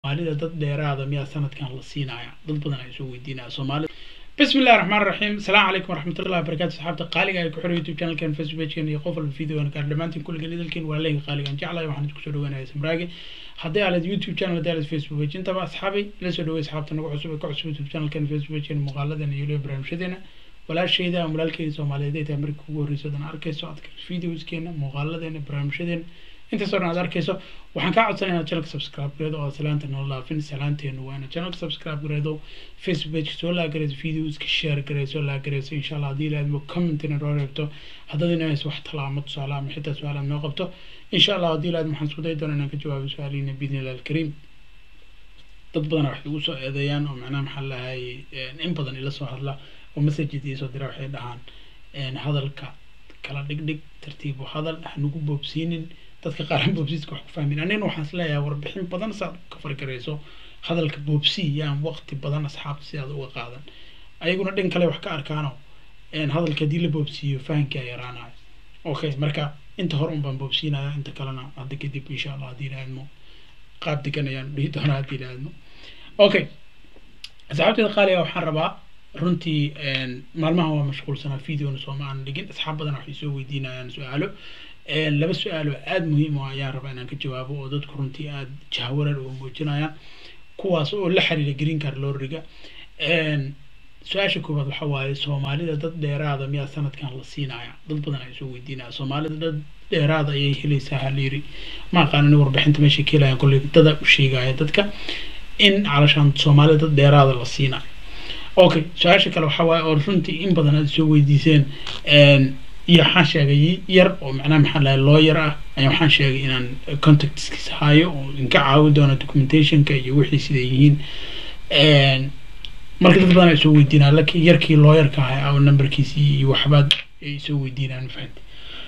soomaalida dad dheeraada miyaa sanadkan la siinaya dad badan ay soo weydiinaya soomaalida bismi illahi raxmaan raxiim asalaamu calaykum waraxmatullahi wabarakatu saxaabta qaaliga ay ku xiran youtube channelkan facebook pagekan iyo qof walba videogan gaar dhammaantiin kulligan idalkiin waa leega qaaligan jeclahay waxaan idinku soo dhawaanaya samraage haddii aalad youtube channel haddii aalad facebook page intaba asxaabay ila soo dhaway asxaabta nagu cusub ee ka cusub youtube channelkan facebook pagekan muuqaaladan iyo live barnaamijyadeena walaashayda ama walaalkeyda soomaaliyeed ay tahay markii ugu horreyso dan arkayso aad videoskeena muuqaaladeena barnaamijyadeena intaasoo dhan aad arkayso waxaan kaa codsanaya inaad channelka subscribe gareedo oo salaanta noo laafin salaanteenu waa inaad channelka subscribe gareedo facebook page soo laagareyso videoska share gareyso laagareyso insha allah haddii ilaadmo commentina noo reebto haddaad inays wax talaamo tusaale ama xitaa su-aal aad noo qabto insha allah haddii ilaadmo waxaan isku dayi doona inaan ka jawaabo su-aalihiina biidni illah alkariim dad badan waxay igu soo eedeeyaan oo macnaha maxaa lahay in badan ila soo hadla oo messages ii soo dira waxay dhahaan hadalka kala dhigdhig tartiib u hadal hanugu boobsiinin dadka qaaran boobsiiska wax ku fahmin anigana waxaan is leeyahay warbixin badan saad ka fargarayso hadalka boobsi yaan waqti badan asxaabta sidaad uga qaadan ayaguna dhin kale wax ka arkaano hadalka haddii la boobsiiyo fahankaa yaraanayo okay marka inta hore un baan boobsiinaya inta kalena hadda kadib insha allah haddii ilaadmo qaab degan ayaan dhihi doonaa haddii ilaadmo okay asxaabteeda qaaliga waxaan rabaa runtii maalmahan waa mashquulsanaa videona sooma aan dhigin asxaab badan waxay soo weydiinayaan su-aalo laba su-aalo aada muhiim o ayaan rabaa inaan ka jawaabo oo dadku runtii aada jahwarar oo muujinayaan kuwaas oo la xiriira green car loriga su-aasha koowaad waxa waaye soomaalida dad dheeraada miyaa sanadkan la siinaya dad badan ay soo weydiinaya soomaalida dad dheeraada ayay helaysaa halyiri ma aqaanin warbixinta meesha ka helaya kolley dada u sheegaya dadka in calashaan soomaalida dad dheeraada la siinayo okay su-aasha kale waxaa waaye oo runtii in badan aad soo weydiiseen iyo waxaan sheegay yar oo macnaha maxaa lahay lawyer ah ayaa waxaan sheegay inaan contactskiisa hayo oo inka caawin doono documentationka iyo wixii siday yihiin marka dad badan ay soo weydiinaan lakin yarkii lawyerka ahay aw numberkiisii iyo waxbaad ay soo weydiinaan fahanti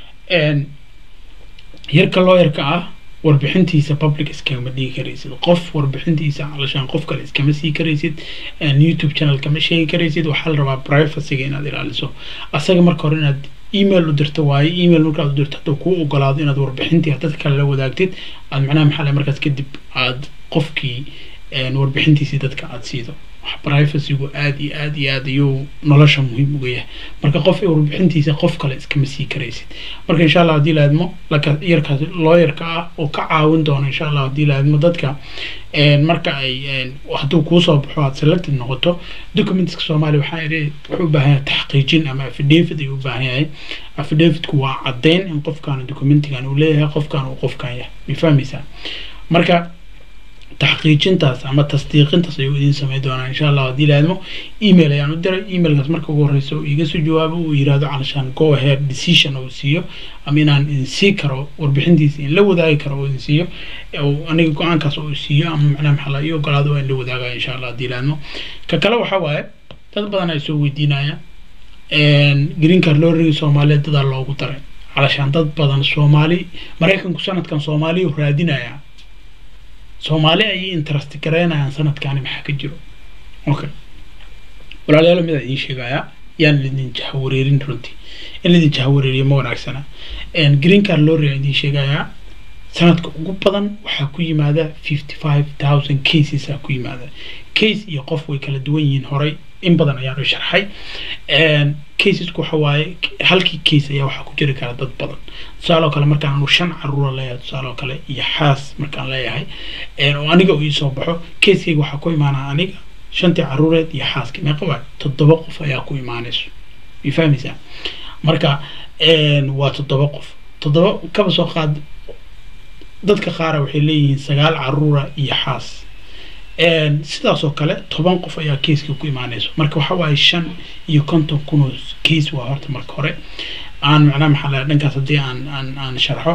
yarka lawyerka ah warbixintiisa public iskama dhigi karaysid qof warbixintiisa calashaan qof kale iskama sii karaysid youtube channel kama sheegi karaysid waxaa la rabaa privacyga inaad ilaaliso asaga marka hore inaad email u dirto waaye email markaad u dirto hadduu kuu ogolaado inaad warbixintii dad kale la wadaagtid aad macnaha maxaa le markaas kadib aad qofkii warbixintiisii dadka aada siido privacygu aada iyo aada iyo aad ayuu nolosha muhiim uga yahay marka qof warbixintiisa qof kale iskama sii karaysid marka insha allah haddii laadmo laka yarkaas looyarka ah oo ka caawin doona insha allah haddii laadmo dadka marka ay hadduu kuusoo baxo aad selected noqoto documentska soomaaliya waxaa idhi wuxuu u baahan yahay taxqiijin ama affidavit ayuu u baahan yahay affidavitku waa caddeyn in qofkan documentigan uu leeyahay qofkan uu qofkan yahay ma fahmaysaa marka taxqiijintaas ama tasdiiqintaas ayuu idiin sameyn doonaa insha allah haddii laadmo email ayaan u diray emailkaas marka ugu horreysa uu iga soo jawaabo uu yirahdo calashaan go ahead decision uu siiyo ama inaan idin sii karo warbixintiisa in la wadaagi karo oo idin siiyo aniga go-aankaas oo siiyo ama macnaha maxaa la ii ogolaado waa in la wadaagaya insha allah haddii laadmo ka kale waxaa waaye dad badan ay soo weydiinaya green car lorigi soomaaliyeed dadaa loogu daray calashaan dad badan soomaali maraykanku sanadkan soomaaliyu raadinaya soomaali ayay interest garaynayaan sanadkaani maxaa ka jiro okay walaalayaalo midaa idiin sheegayaa yaan lidin jahawareerin runtii in lidin jahawareeriyo ma wanaagsana green car lorry aan idiin sheegayaa sanadka ugu badan waxaa ku yimaada fifty five thousand cases aa ku yimaada case iyo qof way kala duwan yihiin horay in badan ayaanu sharxay casesku waxa waaye halkii case ayaa waxaa ku jiri kara dad badan tusaale oo kale markaan anu shan caruura leeyahay tusaale oo kale iyo xaas markaan leeyahay oo aniga uu iisoo baxo casekeyga waxaa ku imaanaa aniga shantii caruureed iyo xaaska meeqa waay toddoba qof ayaa ku imaanayso may fahmaysaa marka waa toddoba qof toddoba kaba soo qaad dadka qaara waxay leeyihiin sagaal caruura iyo xaas sidaas oo kale toban qof ayaa keiska ku imaanayso marka waxa waaye shan iyo konton kun oo case waa horta marka hore aan macnaha maxaa laha dhankaas haddii aan aan aan sharxo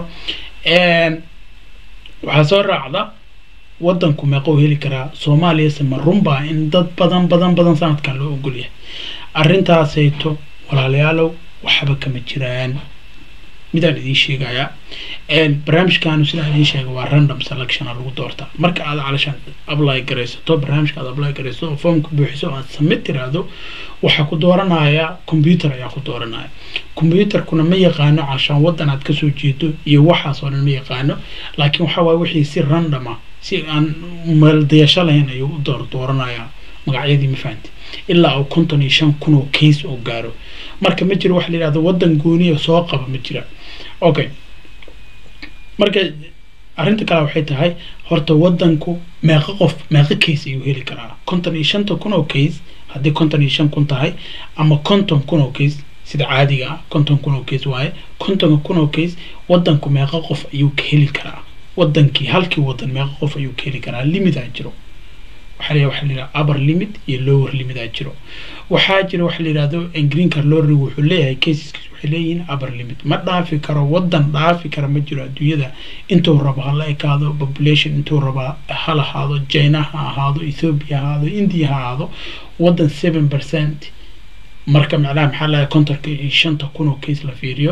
waxaa soo raacda waddanku meeqou heli karaa soomaaliyase ma runbaa in dad badan badan badan sanadkan loo ogolyahay arrintaasayto walaalayaalow waxba kama jiraan midaan idiin sheegayaa barnaamijkaanu sidaan idiin sheegay waa random selectiona lagu doortaa marka aad calashaan apply garaysato barnaamijka aad apply garaysato oo formka buuxiso aad submit tiraahdo waxaa ku dooranaya computer ayaa ku dooranaya computerkuna ma yaqaano calashaan waddan aad kasoo jeedo iyo waxaas oo dhan ma yaqaano laakiin waxa waaye wixii si random ah si aan meeldayasho lahayn ayuu u door dooranayaa magacyadii ma fahanti ilaa uu konton iyo shan kun oo case oo gaaro marka ma jiro waxa la yidhahdo waddan gooniya soo qaba ma jira okay marka arrinta kale waxay tahay horta waddanku meeqa qof meeqa case ayuu heli karaa konton iyo shanta kun oo case haddii konton iyo shan kun tahay ama konton kun oo case sida caadiga ah konton kun oo case waaye kontonka kun oo case waddanku meeqa qof ayuu ka heli karaa waddankii halkii waddan meeqa qof ayuu ka heli karaa limitaa jiro waxaa la waxa la yidhaha upper limit iyo lower limit aa jiro waxaa jira waxa la yidhahdo green card lottery wuxuu leeyahay caseskiis waxay leeyihiin upper limit ma dhaafi karo waddan dhaafi kara ma jiro adduunyada intuu rabo ha la ekaado population intuu raba ha lahaado china ha ahaado ethiopia ha ahaado india ha ahaado waddan seven percent marka macnaha maxaa lahay kontorka iyo shanta kun oo case la fiiriyo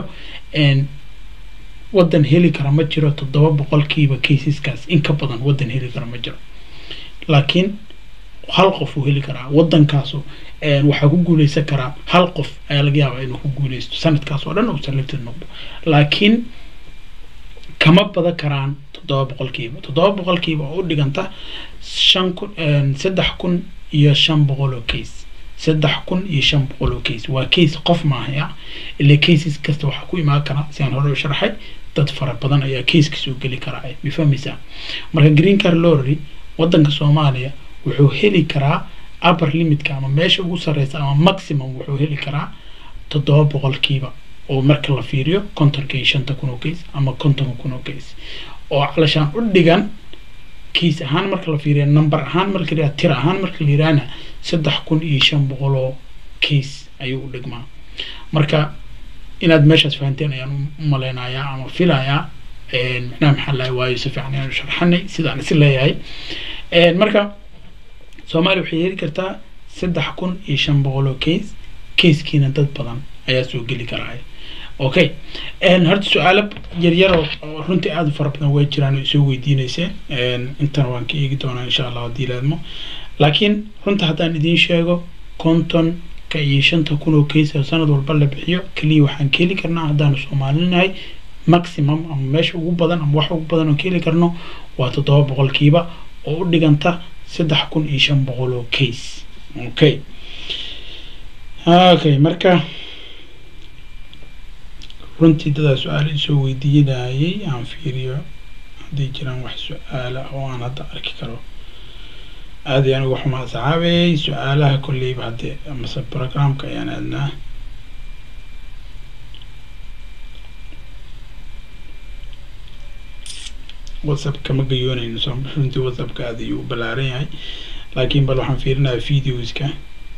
waddan heli kara ma jiro toddoba boqolkiiba caseskaas in ka badan waddan heli kara ma jiro laakiin hal qof uu heli karaa waddankaasu waxaa ku guuleysan karaa hal qof ayaa laga yaabaa inuu ku guuleysto sanadkaas oo dhan uu selected noqdo laakiin kama badan karaan toddoba boqolkiiba toddoba boqolkiiba oo u dhiganta shan kun saddex kun iyo shan boqol oo case saddex kun iyo shan boqol oo case waa case qof maahaya ilaa cases kasta waxaa ku imaan kara si aan hore u sharxay dad fara badan ayaa caseka soo geli karaa ma fahmaysaa marka green car lorry waddanka soomaaliya wuxuu heli karaa upper limitka ama meesha ugu sarreysa ama maximum wuxuu heli karaa toddoba boqolkiiba oo marka la fiiriyo kontonka iyo shanta kun oo case ama kontonka kun oo case oo calashaan u dhigan case ahaan marka la fiiriyo number ahaan marka la tir ahaan marka la yidhaahna saddex kun iyo shan boqol oo case ayuu u dhigmaa marka inaad meeshaas fahanteen ayaan u maleynayaa ama filayaa macnaha maxaa lahay waayo si fiican ayaan sharxanay sidaan is leeyahay marka soomaaliya waxay heli kartaa saddex kun iyo shan boqol oo case casekiina dad badan ayaa soo geli karaa okay horta su-aalo yaryar oo runtii aada u fara badan way jiraan oo isoo weydiineyseen intana waan ka eegi doonaa insha allah haddii laadmo laakiin runta haddaan idiin sheego konton ka iyo shanta kun oo case oo sanad walba la bixiyo keliya waxaan ka heli karnaa haddaanu soomaalinahay maximum ama meesha ugu badan ama wax ugu badan oo ka heli karno waa toddoba boqolkiiba oo u dhiganta saddex kun iyo shan boqol oo case okay okay marka runtii dadaa su-aalo isoo weydiinayay aan fiiriyo hadday jiraan wax su-aala oo aan hadda arki karo aada ayaan uga xumaa saxaabey su-aalaha kolleyba haddee amase programka ayaan aadnaa whatsapp kama gayoonayno so runtii whatsappka aada ayuu u ballaaran yahay laakiin bal waxaan fiirinayaa videoska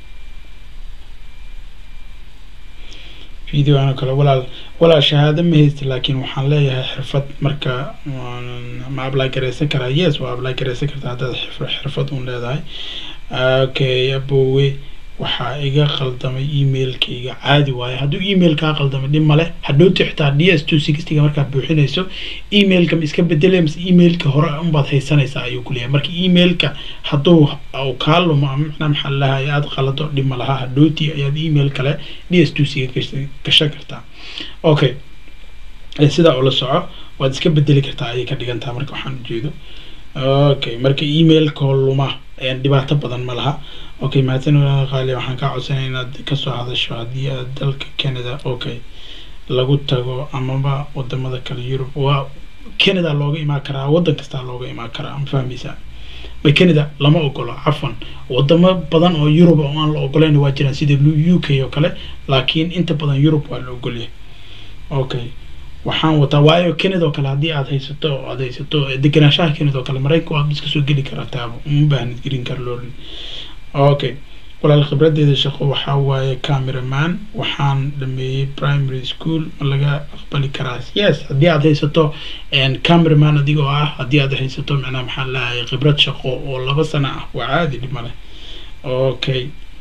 videoano kale walaal walaal shahaado ma haysta laakiin waxaan leeyahay xirfad marka ma apply gareysan karaa yes waa apply gareysan kartaa haddaad xirfad un leedahay okay abowe waxaa iga qaldamay emailkayga caadi waaye hadduu email kaa qaldamay dhib male hadhowti xitaa d s two sixtyga markaad buuxinayso emailka ma iska bedelay mase emailka hore unbaad haysanaysaa ayuu ku leeyahay marka emailka hadduu kaa lumo ama macnaa maxaa lahay aada qalado dhib ma laha hadhowti ayaad email kale d s two siga gashan kartaa okay sidaa ula soco waad iska bedeli kartaa ayay ka dhigantaa marka waxaan ujeedo okay marka emailkoo luma dhibaato badan ma laha okay mahadsan walaal qaali waxaan kaa codsanaya inaad kasoo hadasho haddii aad dalka canada okay lagu tago amaba wadamada kale yurub waa canada looga imaan karaa waddan kastaa looga imaan karaa ma fahmaysaa ma canada lama ogolo cafan wadamo badan oo yurub oo aan la ogoleyn waa jiraan sida u k oo kale laakiin inta badan yurub waa la ogolyahay okay waxaan wataa waayo canada oo kale haddii aad haysato oo aad haysato degenaanshaha canada oo kale maraykanka waad iska soo geli karaa taabo uma baahnid green card loorin okay walaal khibradeeda shaqo waxaa waaye cameraman waxaan dhameeyey primary school ma laga aqbali karaa yes haddii aad haysato cameraman adigoo ah haddii aad haysato macnaha maxaa lahay khibrad shaqo oo laba sano ah waa caadi dhib male okay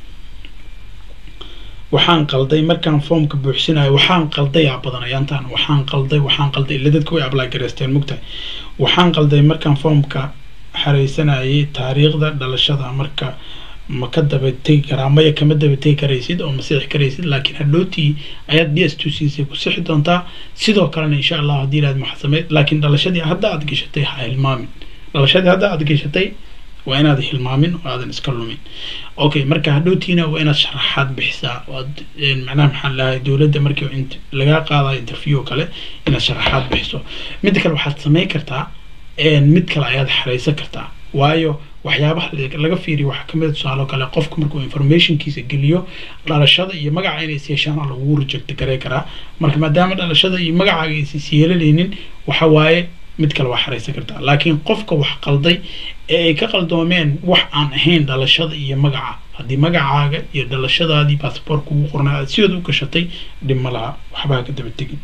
waxaan qalday markaan foomka buuxsinayo waxaan qaldayaa badan ayaantaan waxaan qalday waxaan qalday ila dadka way apply gareysteen mugtahay waxaan qalday markaan foomka xareysanayay taariikhda dhalashada marka ma ka daba tegi karaa maya kama daba tegi karaysid oo ma sixi karaysid laakiin hadhowtii ayaad d s two siisay ku sixi doontaa sidoo kalena insha allah haddii ilaad maxasameyd laakiin dhalashadii hadda aad gashatay ha hilmaamin dhalashadii hadda aad gashatay waa inaad hilmaamin oo aadan iska lumin okay marka hadhowtiina waa inaad sharaxaad bixisaa oad macnaha maxaa lahay dowladda markii int- lagaa qaadayo interview oo kale inaad sharaxaad bixiso midda kale waxaad samayn kartaa mid kale ayaad xareysan kartaa waayo waxyaabaha la- laga fiiriyo waxaa kamid a tusaale oo kale qofku markuu informationkiisa geliyo dhalashada iyo magaca inay is yeeshaan aa lagu reject garey karaa marka maadaama dhalashada iyo magacaaga aysan is yeelanaynin waxa waaye mid kale waa xareysan kartaa laakiin qofka wax qalday ee ay ka qaldoomeen wax aan ahayn dhalashada iyo magaca haddii magacaaga iyo dhalashadaadii basaboorka ugu qornaa aad sidood u gashatay dhib ma laha waxba ha ka daba tegin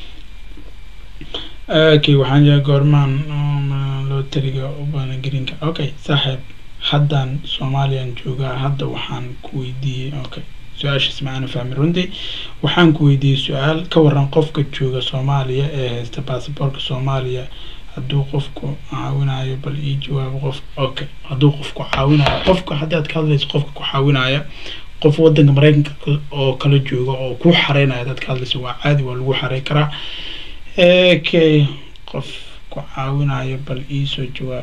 okay waxaan jira goormaan loo taliga ubana greenka okay saaxiib haddaan soomaaliyan joogaa hadda waxaan ku weydiiyey okay su-aashaas maana fahmi runtii waxaan ku weydiiyey su-aal ka waran qofka jooga soomaaliya ee haysta baasaboorka soomaaliya hadduu qofku caawinayo bal ii jawaabo qof okay hadduu qofku caawinayo qofka haddaad ka hadlayso qofka ku caawinaya qof wadanka mareykanka oo kala jooga oo ku xareynaya haddaad ka hadlayso waa caadi waa lagu xarey karaa okay qof ku caawinayo bal iisoo jawaab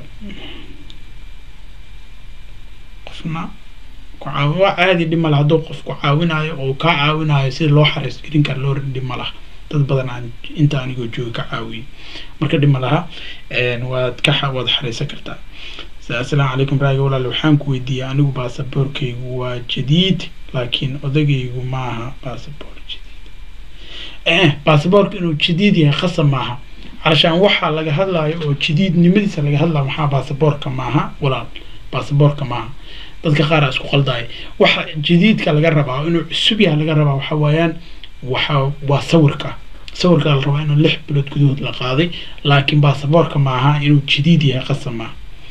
qofna ku caawi waa caadi dhib ma laha hadduu qof ku caawinayo oo kaa caawinayo sida loo xareysto greencard loo dhib ma laha dad badan aan inta anigoo jooga ka caawiyey marka dhib ma laha waad ka xa- waad xareysan kartaa assalaamu calaykum raagi walaal waxaan ku weydiiyey anigu baasaboorkaygu waa jadiid laakiin odagaygu maaha baasaboor jadiid eh baasaboorka inuu jadiid yahay khasab maaha calashaan waxaa laga hadlayo oo jadiidnimadiisa laga hadlayo maxaa baasaboorka maaha walaal baasaboorka maaha dadka qaar aa isku qaldaya waxa jadiidka laga rabaa inuu cusub yahay laga rabaa waxa weeyaan waxa waa sawirka sawirka la rabaa inuu lix bilood gudahood la qaaday laakiin baasaboorka maaha inuu jadiid yahay qasab maaha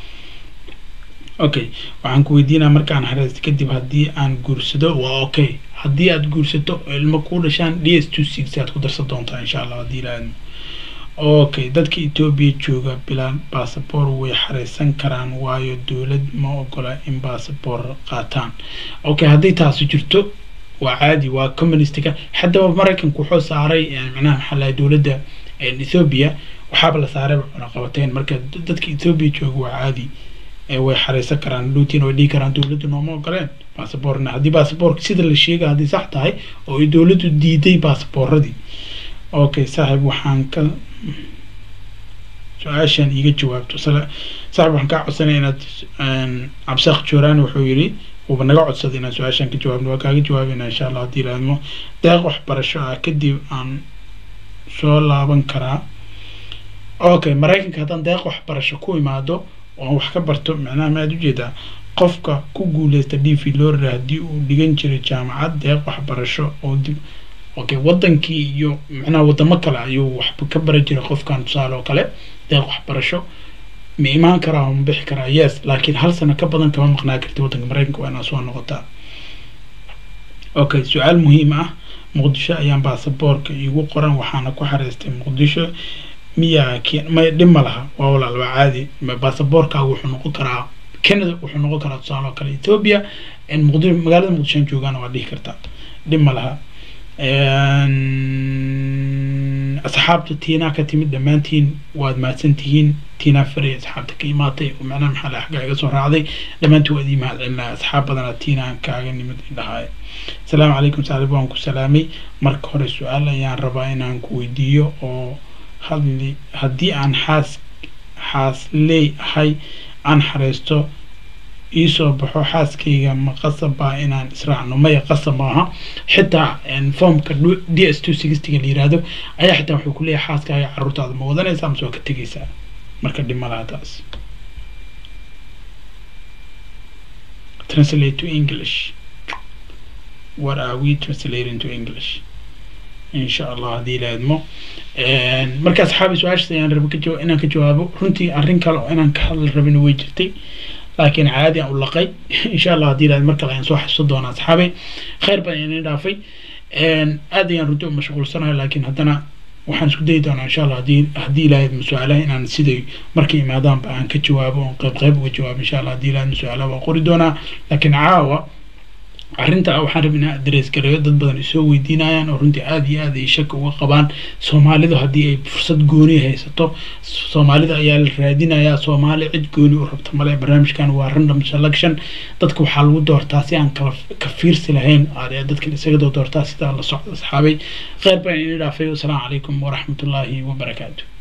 okay waxaan ku weydiinaa markaan hareysto kadib haddii aan guursado waa okay haddii aad guursato oo ilmo ku dhashaan d s two six aad ku darsan doontaa insha allah haddii ilaahadmo okay dadka etoobiya jooga bilaan baasaboor way xareysan karaan waayo dowlad ma ogola in baasaboor qaataan okay haddii taasi jirto waa caadi waa communistiga haddaba maraykanku wuxuu saaray macnaha maxaa lahay dowladda ethoobia waxaaba la saaray cunaqabateyn marka dadka ethoobia jooga waa caadi way xareysan karaan luutiin way dhihi karaan dowladdu nooma ogoleen baasaboorna haddii baasaboorka sida la sheega haddii sax tahay oo ay dowladdu diiday baasabooradii okay saaxiib waxaan ka su-aashan iiga jawaabto saaxiib waxaan kaa codsanaya inaad cabsaaq jooraan wuxuu yidhi wuuba naga codsaday inaan su-aashan ka jawaabno waa kaaga jawaabayna insha allah haddii ilaadmo deeq waxbarasho ah kadib aan soo laaban karaa okay maraykanka haddaan deeq waxbarasho ku imaado oo wax ka barto macnaha maaad ujeedaa qofka ku guuleysta d v lorry haddii uu dhigan jiray jaamacad deeq waxbarasho oo dib okay wadankii iyo macnaha wadamo kale ayuu wax ka baran jiray qofkan tusaale oo kale deeq waxbarasho ma imaan karaa ma bixi karaa yes laakiin hal sano ka badan kama maqnaa karti waddanka maraykanka waa inaad soo noqotaa okay su-aal muhiim ah muqdisho ayaan baasaboorka iigu qoran waxaana ku xareystay muqdisho miyaa may dhib ma laha waa walaal waa caadi baasaboorkaaga wuxuu noqon karaa canada wuxuu noqon karaa tusaale oo kale ethiopia muqdisho magaalada muqdishoan joogaana waa dhihi kartaa dhib ma laha asxaabta tiinaa ka timid dhammaantiin waad mahadsan tihiin tiinaa faray asxaabta ka imaatay oo macnaha maxaa la xagga iga soo raacday dhammaantiin waad ii mahad celinaya asxaab badanaa tiinaan kaaga nimid idhahaay asalaamu calaykum saaxiib waan ku salaamay marka hore su-aal ayaan rabaa inaan ku weydiiyo oo hadli haddii aan xaas xaas leey ahay aan xareysto iisoo baxo xaaskayga ma qasab baa inaan israacno maya qasab maaha xitaa formka d s two sixtyga la yiraahdo ayaa xitaa wuxuu kuleeyahay xaaskaaga caruurtaada ma wadanaysaa mase waa ka tegaysaa marka dhib ma laha taas translate to english what are we translating to english insha allah haddii la idmo marka asxaabi su-aashaas ayaan raba ka jawa inaan ka jawaabo runtii arrin kale oo inaan ka hadal rabin way jirtay laakiin caadi aan u laqay insha allah haddii la mar kale ayaan soo xasuusan doonaa asxaabay khayr badan inay dhaafay aad ayaan runtii u mashquulsanahay laakiin haddana waxaan isku dayi doonaa insha allah haddii haddii ilaahay su-aalaha inaan siday markay imaadaanba aan ka jawaabo oon qayb qayb uga jawaabo insha allah haddii ilaahay su-aalaha waa qori doonaa laakiin caawa arrinta waxaan rabay inaan adres gareeyo dad badan isoo weydiinayaan oo runtii aada iyo aad ay shaka uga qabaan soomaalidu haddii ay fursad gooni haysato soomaalida ayaa la raadinayaa soomaali cid gooni u rabta male barnaamijkan waa random selection dadka waxaa lagu doortaa si aan kala ka fiirsi lahayn dadkan isaga doo doortaa sidaa la socda asxaabay kheyr baan ini dhaafay wasalaamu calaykum waraxmatullaahi wabarakaatu